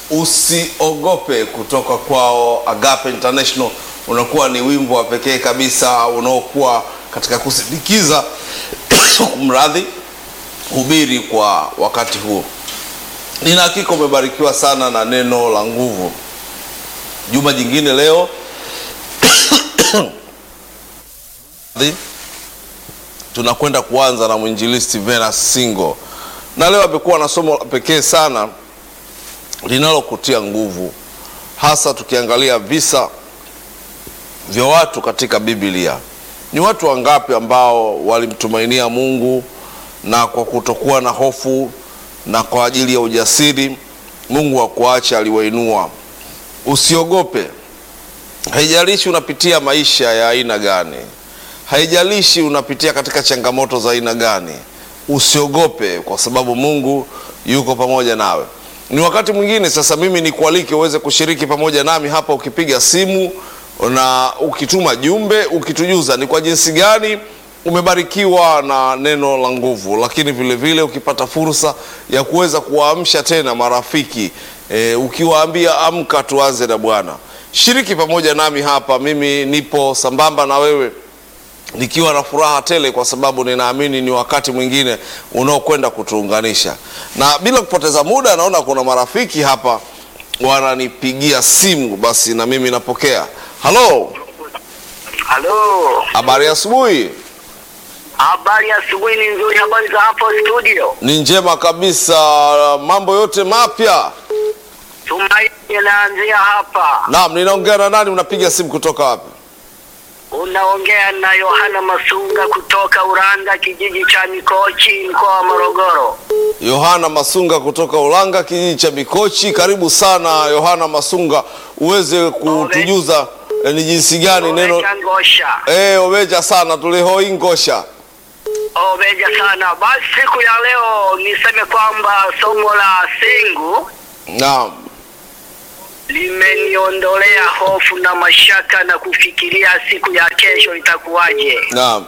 usiogope kutoka kwao Agape International unakuwa ni wimbo wa pekee kabisa unaokuwa katika kusindikiza mradhi hubiri kwa wakati huo. Nina hakika umebarikiwa sana na neno la nguvu. Juma jingine leo tunakwenda kuanza na mwinjilisti Venus Singo, na leo amekuwa na somo la pekee sana linalokutia nguvu, hasa tukiangalia visa vya watu katika Biblia. Ni watu wangapi ambao walimtumainia Mungu na kwa kutokuwa na hofu na kwa ajili ya ujasiri Mungu hakuacha, aliwainua. Usiogope, haijalishi unapitia maisha ya aina gani, haijalishi unapitia katika changamoto za aina gani, usiogope kwa sababu Mungu yuko pamoja nawe. Ni wakati mwingine sasa, mimi nikualike uweze kushiriki pamoja nami hapa, ukipiga simu na ukituma jumbe, ukitujuza ni kwa jinsi gani umebarikiwa na neno la nguvu, lakini vile vile ukipata fursa ya kuweza kuwaamsha tena marafiki e, ukiwaambia amka, tuanze na Bwana. Shiriki pamoja nami hapa, mimi nipo sambamba na wewe nikiwa na furaha tele, kwa sababu ninaamini ni wakati mwingine unaokwenda kutuunganisha. Na bila kupoteza muda, naona kuna marafiki hapa wananipigia simu, basi na mimi napokea. Halo, Halo, habari ya asubuhi. habari ya asubuhi ni nzuri. Habari za hapo studio? Ni njema kabisa, mambo yote mapya. Tumaini naanzia hapa. Naam, ninaongea na nani? Unapiga simu kutoka wapi? Unaongea na Yohana Masunga kutoka Uranga, kijiji cha Mikochi, mkoa wa Morogoro. Yohana Masunga kutoka Ulanga, kijiji cha Mikochi. Karibu sana Yohana Masunga, uweze kutujuza eh, ni jinsi gani neno Oveja Ngosha, eh, oveja sana tulihoi ngosha. oveja sana. Basi siku ya leo niseme kwamba somo la singu Naam, limeniondolea hofu na mashaka na kufikiria siku ya kesho itakuwaje. naam,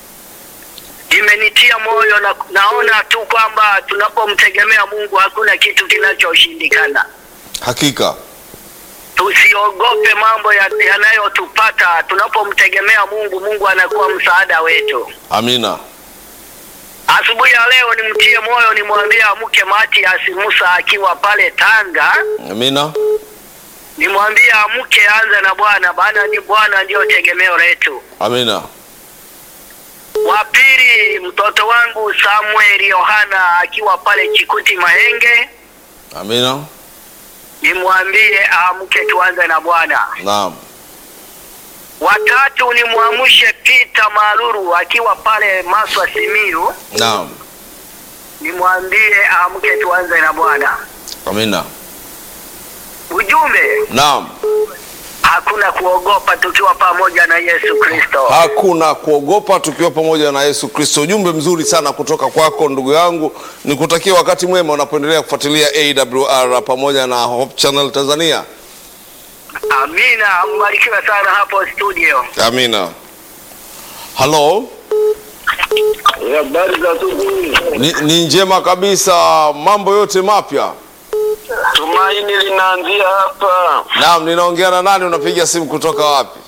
imenitia moyo na naona tu kwamba tunapomtegemea Mungu hakuna kitu kinachoshindikana. hakika Tusiogope mambo ya- yanayotupata tunapomtegemea Mungu. Mungu anakuwa msaada wetu. amina. Asubuhi ya leo nimtie moyo, nimwambie amke Matias Musa akiwa pale Tanga, Amina, nimwambie amke, anza na Bwana, maana ni Bwana ndiyo tegemeo letu. amina, Wa pili, mtoto wangu Samuel Yohana akiwa pale Chikuti Mahenge, amina, nimwambie amke tuanze na Bwana. naam, Watatu nimwamshe Peter Maruru akiwa pale Maswa Simiru, naam, nimwambie amke tuanze na Bwana. amina, Ujumbe, naam. hakuna kuogopa tukiwa pamoja na Yesu Kristo. Hakuna kuogopa tukiwa pamoja na Yesu Kristo. Ujumbe mzuri sana kutoka kwako ndugu yangu, nikutakia wakati mwema unapoendelea kufuatilia AWR pamoja na Hope Channel Tanzania. Amina, mbarikiwe sana hapo studio. Amina. Halo, Habari za asubuhi. ni, ni njema kabisa, mambo yote mapya. Tumaini linaanzia hapa, Naam, ninaongea na nani? Unapiga simu kutoka wapi?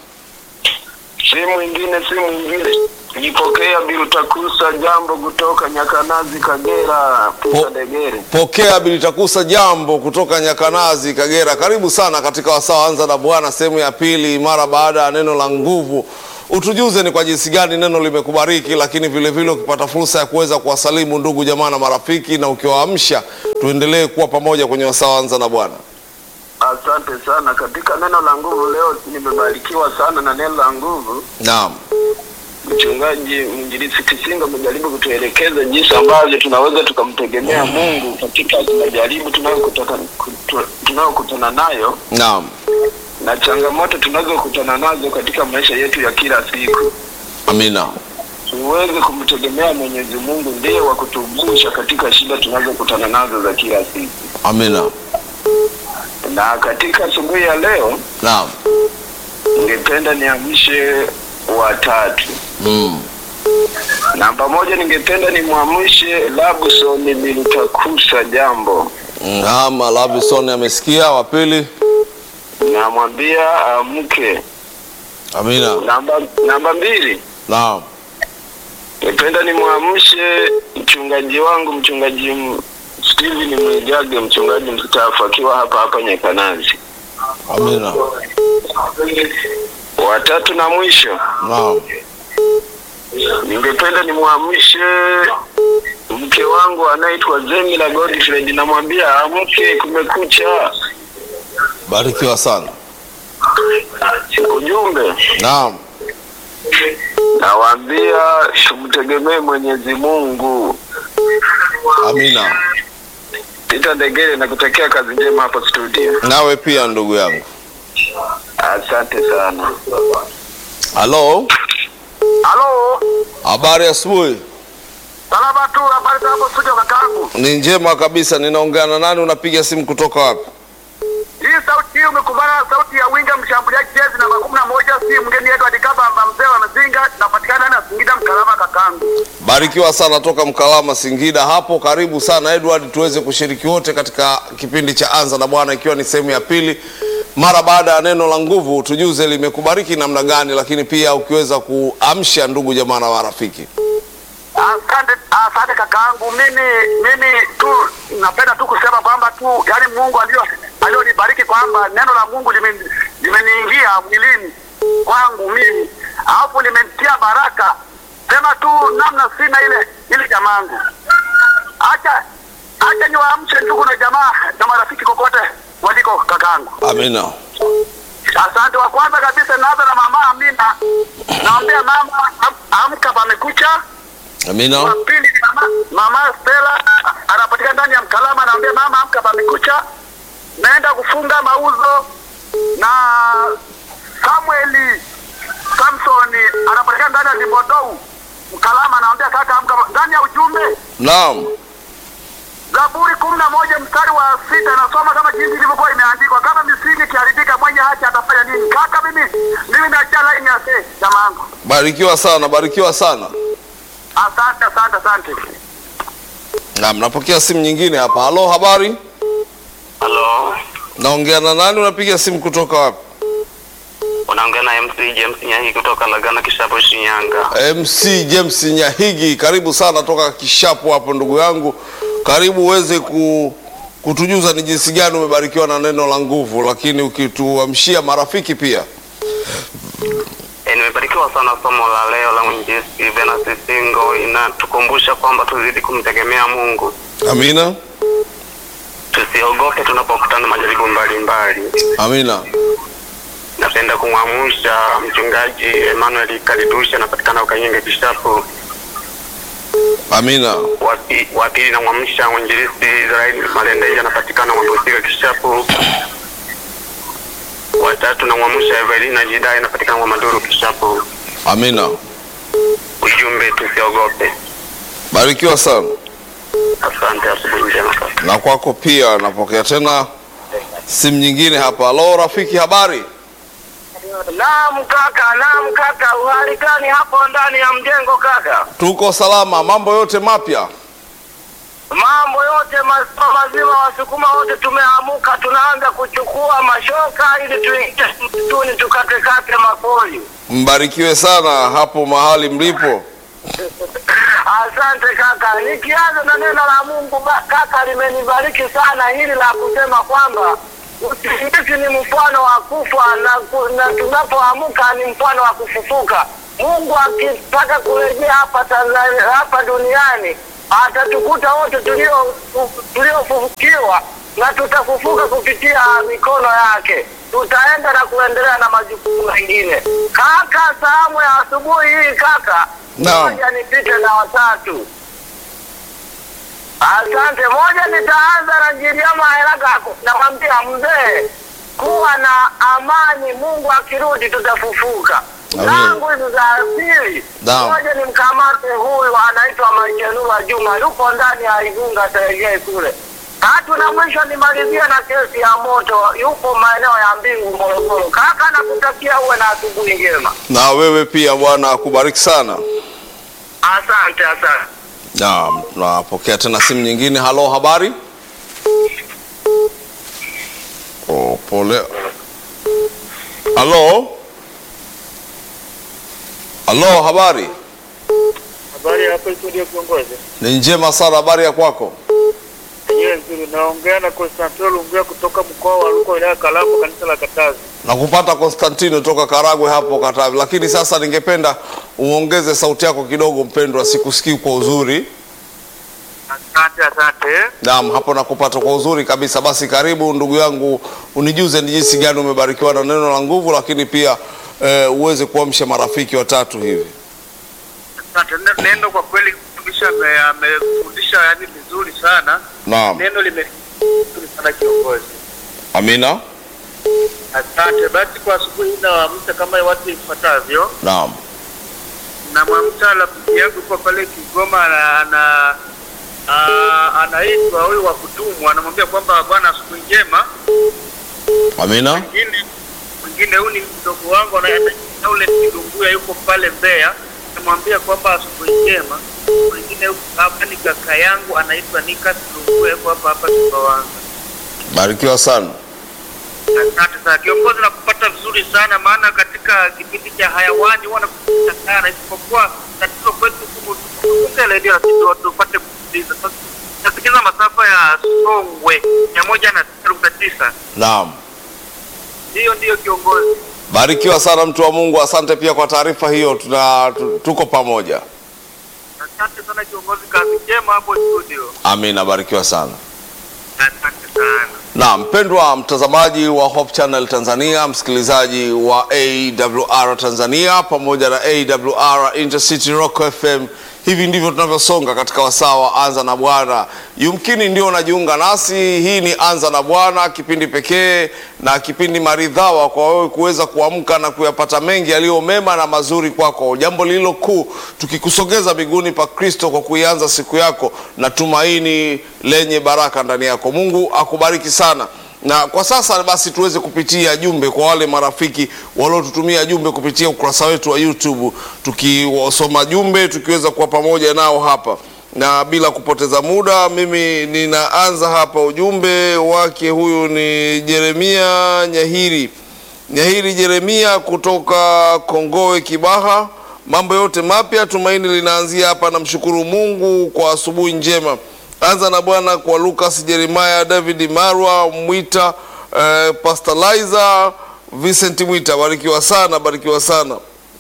simu ingine, simu ingine. Nipokea Bilutakusa jambo kutoka Nyakanazi, Kagera, Po- Degere. Pokea Bilitakusa jambo kutoka Nyakanazi, Kagera. Karibu sana katika wasaa anza na Bwana sehemu ya pili, mara baada ya neno la nguvu. Utujuze ni kwa jinsi gani neno limekubariki, lakini vile vile ukipata fursa ya kuweza kuwasalimu ndugu jamaa na marafiki, na ukiwaamsha, tuendelee kuwa pamoja kwenye wasaa anza na Bwana. Asante sana. Katika neno la nguvu leo nimebarikiwa sana na neno la nguvu. Naam, Mchungaji mwinjilisi Kisinga amejaribu kutuelekeza jinsi ambavyo tunaweza tukamtegemea Mungu katika majaribu tunayokutana kutu- tunayokutana nayo naam, na changamoto tunazokutana nazo katika maisha yetu ya kila siku. amina, Tuweze kumtegemea Mwenyezi Mungu, ndiye wa kutuvusha katika shida tunazokutana nazo za kila siku. amina, Na katika asubuhi ya leo naam, ningependa niamshe watatu. mm. Namba moja, ningependa nimwamshe Labson Milutakusa jambo. Naam, Lavison amesikia. Wa pili, namwambia amke. amina. Namba namba mbili, Naam, nipenda nimwamshe mchungaji wangu mchungaji M- Steven Mwijage, mchungaji mstaafu akiwa hapa hapa Nyakanazi. amina. Watatu na mwisho, Naam, ningependa nimwamshe mke wangu anaitwa Zemila Godfrey, namwambia amke, kumekucha. barikiwa sana. Ujumbe Naam, nawaambia tumtegemee Mwenyezi Mungu. amina. Peter Ndegere, nakutakia kazi njema hapa studio. Nawe pia ndugu yangu. Asante sana. Halo, Halo, habari ya asubuhi. salama tu, habari za hapo studio kakaangu. Ni njema kabisa. Ninaongea na nani? Unapiga simu kutoka wapi? Hii sauti hii umekumbana na sauti ya winga mshambuliaji jezi namba kumi na moja, si mgeni Edward Kabamba, mzee wa Mazinga, napatikana na Singida Mkalama kakaangu. Barikiwa sana toka Mkalama, Singida hapo. Karibu sana Edward, tuweze kushiriki wote katika kipindi cha Anza na Bwana, ikiwa ni sehemu ya pili mara baada ya neno la nguvu. Tujuze limekubariki namna gani, lakini pia ukiweza kuamsha ndugu jamaa na marafiki. Asante, asante kakaangu. Mimi mimi tu napenda tu kusema kwamba tu yani Mungu alio alionibariki kwamba neno la Mungu limen- limeniingia mwilini kwangu mimi, alafu limenitia baraka. Sema tu namna sina ile ile jamaangu. Acha acha niwaamshe ndugu na jamaa na marafiki kokote waliko kakaangu. Amina. Asante. Wa kwanza kabisa naanza na mama Amina, naombea mama am- amka, pamekucha wa Amina. pili ni mama, mama Stella anapatikana ndani ya Mkalama, anaambia mama amka, pamekucha. Naenda kufunga mauzo na Samueli Samsoni anapatikana ndani ya Limbodou Mkalama, anaambia kaka amka. Ndani ya ujumbe Naam. Zaburi kumi na moja mstari wa sita nasoma kama jinsi ilivyokuwa imeandikwa, kama misingi ikiharibika mwenye haki atafanya nini? Kaka mimi mimi nachia laini ya se jamaangu. Barikiwa sana, barikiwa sana. Asante, asante, asante. Naam, napokea simu nyingine hapa. Halo, habari? Halo, Naongea na nani? Unapiga simu kutoka wapi? unaongea na MC James Nyahi kutoka Lagana Kishapo, Shinyanga. MC James Nyahigi, karibu sana toka Kishapu hapo ndugu yangu. Karibu uweze ku, kutujuza ni jinsi gani umebarikiwa na neno la nguvu, lakini ukituamshia marafiki pia. E, nimebarikiwa sana somo la leo la mwinjilisti Venance Singo, inatukumbusha kwamba tuzidi kumtegemea Mungu, Amina, tusiogope tunapokutana na majaribu mbalimbali. amina, Napenda kumwamsha mchungaji Emmanuel Kalidusha, anapatikana Ukanyenge Kishapu. amina, Wa pi- Wa pili namwamsha mwinjilisti Israeli Malendeja, anapatikana Mwambusika Kishapu. Watatu namwamsha Evelina Jidai, anapatikana Mwamaduru Kishapu. amina. Ujumbe tusiogope. Barikiwa sana Asante, asubuhi njema kaka. na kwako pia. Napokea tena simu nyingine hapa. Halo rafiki, habari? Naam kaka, naam kaka, uhali gani hapo ndani ya mjengo kaka? Tuko salama, mambo yote mapya. Mambo yote mazima mazima, wasukuma wote tumeamuka, tunaanza kuchukua mashoka ili tuingie msituni tukatekate mapori. Mbarikiwe sana hapo mahali mlipo. Asante kaka, nikianza na neno la Mungu ba- kaka, limenibariki sana hili la kusema kwamba usingizi ni mfano wa kufa na, ku- na tunapoamka ni mfano wa kufufuka. Mungu akitaka kurejea hapa Tanzania, hapa duniani atatukuta wote tulio tuliofufukiwa na tutafufuka kupitia mikono yake. Tutaenda na kuendelea na majukumu mengine. Kaka, salamu ya asubuhi hii kaka, Naam. moja nipite na watatu. Asante. Moja, nitaanza na Jiliama Helagako, namwambia mzee, kuwa na amani, Mungu akirudi tutafufuka. Amen. Zangu hizi za asili, Naam. moja ni mkamate huyu anaitwa Maichenua Juma, yupo ndani ya Igunga Serengei kule. Tatu na mwisho nimalizia na kesi ya moto, yupo maeneo ya Mbingu Morogoro. Kaka, nakutakia uwe na asubuhi njema. Na wewe pia, Bwana akubariki sana. Asante, asante. Naam, tunapokea tena simu nyingine. Halo, habari? Pole. Halo, halo, habari Habari hapa studio kiongozi. ni njema sana. Habari ya kwako? Yeye nzuri naongea na Constantino Lungia kutoka mkoa wa Rukwa wilaya ya Kalambo kanisa la Katazi. na kupata Konstantino toka Karagwe hapo Katavi, lakini sasa ningependa uongeze sauti yako kidogo mpendwa, sikusikii kwa uzuri. Asante asante. Naam, hapo nakupata kwa uzuri kabisa. Basi karibu ndugu yangu, unijuze ni jinsi gani umebarikiwa na neno la nguvu, lakini pia eh, uweze kuamsha marafiki watatu hivi. Asante. Ne- Neno kwa kweli kabisa ame- amefundisha yani vizuri sana. Naam, Neno lime vizuri sana kiongozi. amina. Asante. Basi kwa asubuhi hii nawaamsha kama watu ifuatavyo. Naam, Namwamsha rafiki yangu kwa pale Kigoma ana, ana ah, anaitwa huyu wa kudumu anamwambia kwamba bwana asubuhi njema amina. mwingine mwingine huyu ni mdogo wangu anaenda ule Kidunguya yuko pale Mbeya, namwambia kwamba asubuhi njema. Mwingine huyu hapa ni kaka yangu anaitwa Nikas Kidunguya yuko hapa hapa Sumbawanga. Barikiwa sana. Asante sana kiongozi, nakupata vizuri sana maana katika kipindi cha hayawani huwa nakupata sana, isipokuwa tatizo kwetu kufunga redio lakini tupate kusikiliza. Sasa nasikiliza masafa ya Songwe mia moja na sita nukta tisa. Naam, Hiyo ndiyo kiongozi. barikiwa sana mtu wa Mungu. Asante pia kwa taarifa hiyo, tuna tu- tuko pamoja. Asante sana kiongozi, kazi njema hapo studio. Amina, barikiwa sana. Asante sana. Na mpendwa mtazamaji wa Hope Channel Tanzania, msikilizaji wa AWR Tanzania pamoja na AWR Intercity Rock FM, hivi ndivyo tunavyosonga katika wasaa wa Anza na Bwana. Yumkini ndio unajiunga nasi, hii ni Anza na Bwana, kipindi pekee na kipindi maridhawa kwa wewe kuweza kuamka na kuyapata mengi yaliyo mema na mazuri kwako. Jambo lililo kuu, tukikusogeza miguuni pa Kristo kwa kuianza siku yako na tumaini lenye baraka ndani yako. Mungu akubariki sana na kwa sasa basi tuweze kupitia jumbe kwa wale marafiki waliotutumia jumbe kupitia ukurasa wetu wa YouTube, tukiwasoma jumbe tukiweza kuwa pamoja nao hapa, na bila kupoteza muda, mimi ninaanza hapa. Ujumbe wake huyu ni Jeremia Nyahiri Nyahiri Jeremia kutoka Kongowe Kibaha. Mambo yote mapya, tumaini linaanzia hapa. Namshukuru Mungu kwa asubuhi njema. Anza na Bwana kwa Lucas Jeremiah, David Marwa Mwita, eh, Pastor Liza, Vincent Mwita. Barikiwa sana, barikiwa sana.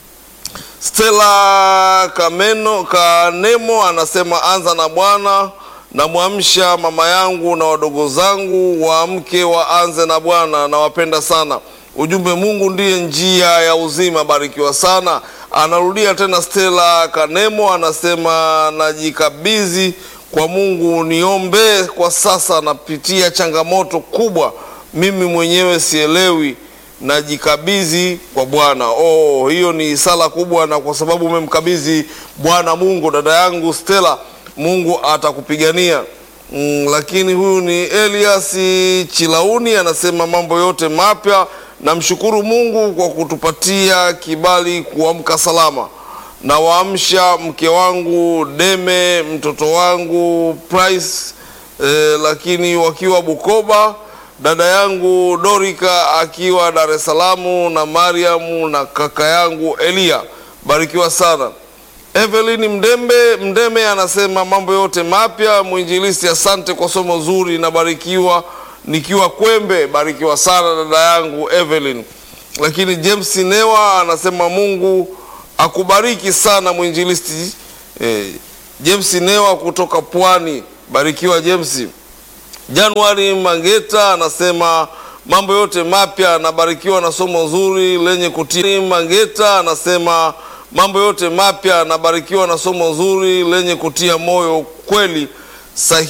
Stella Kameno Kanemo anasema anza na Bwana, namwamsha mama yangu na wadogo zangu waamke waanze na Bwana, nawapenda sana. Ujumbe, Mungu ndiye njia ya uzima. Barikiwa sana. Anarudia tena Stella Kanemo anasema najikabidhi kwa Mungu, niombe kwa sasa, napitia changamoto kubwa, mimi mwenyewe sielewi najikabidhi kwa Bwana. Oh, hiyo ni sala kubwa, na kwa sababu umemkabidhi Bwana Mungu, dada yangu Stella, Mungu atakupigania. Mm, lakini huyu ni Elias Chilauni anasema mambo yote mapya, namshukuru Mungu kwa kutupatia kibali kuamka salama. Nawaamsha mke wangu Deme, mtoto wangu Price eh, lakini wakiwa Bukoba dada yangu Dorika akiwa Dar es Salaam na Mariamu na kaka yangu Elia. Barikiwa sana. Evelyn Mdembe Mdeme anasema mambo yote mapya. Mwinjilisti, asante kwa somo zuri, nabarikiwa nikiwa Kwembe. Barikiwa sana dada yangu Evelyn. Lakini James Newa anasema Mungu akubariki sana mwinjilisti. Eh, James Newa kutoka Pwani. Barikiwa James. Januari Mangeta anasema mambo yote mapya, anabarikiwa na somo zuri lenye kutia. Mangeta anasema mambo yote mapya, anabarikiwa na somo zuri lenye kutia moyo kweli sahihi.